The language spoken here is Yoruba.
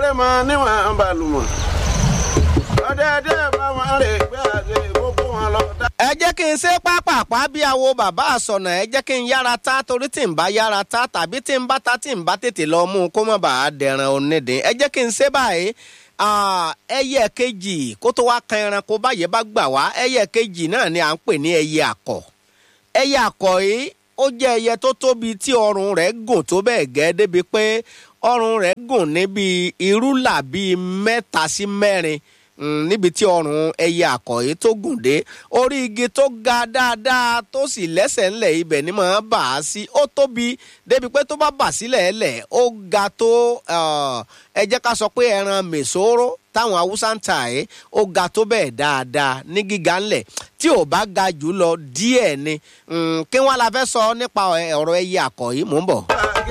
ọdẹ mọ níwọ̀n balùmọ̀ ọdẹ dẹ bá wọn rè gbé àdé gbogbo wọn lọ dá. ẹ jẹ́ kí n ṣe pápápá bí àwo bàbá àsọ̀nà ẹ jẹ́ kí n yára ta torí tí n bá yára ta tàbí tí n bá ta tí n bá tètè lọ mú un kó má bàa dẹ̀ràn onídìí ẹ jẹ́ kí n ṣe báyìí Ah, ẹyẹ kejì kó tó wá kan ẹranko báyẹn bá gbà wá ẹyẹ kejì náà ni à ń pè ní ẹyẹ àkọ̀ ẹyẹ àkọ̀ yìí ó jẹ́ ẹyẹ tó tóbi tí ọrùn rẹ̀ gùn tó bẹ́ẹ̀ gẹ́ débi pé ọrùn rẹ̀ gùn níbi irúlà bíi mẹ́ta sí mẹ́rin mm, níbi tí ọrùn ẹyẹ àkọ̀ yìí tó gùn dé orí igi tó ga dáadáa tó sì lẹ́sẹ̀ ńlẹ̀ ibẹ̀ ni màá bà á sí ó tóbi débi pé tó bá bà sílẹ̀ ẹlẹ̀ ó ga tó ah, ẹ jẹ́ ká sọ pé ẹran mèsòrò táwọn haúsá ń ta ẹ̀ ó ga tó bẹ́ẹ̀ dáadáa ní gíga ńlẹ̀ tí ò bá ga jù lọ díẹ̀ ni Mm, kí wọ́n la fẹ́ sọ nípa ọ̀rọ̀ ẹyẹ àkọ̀ yìí mò ń bọ̀.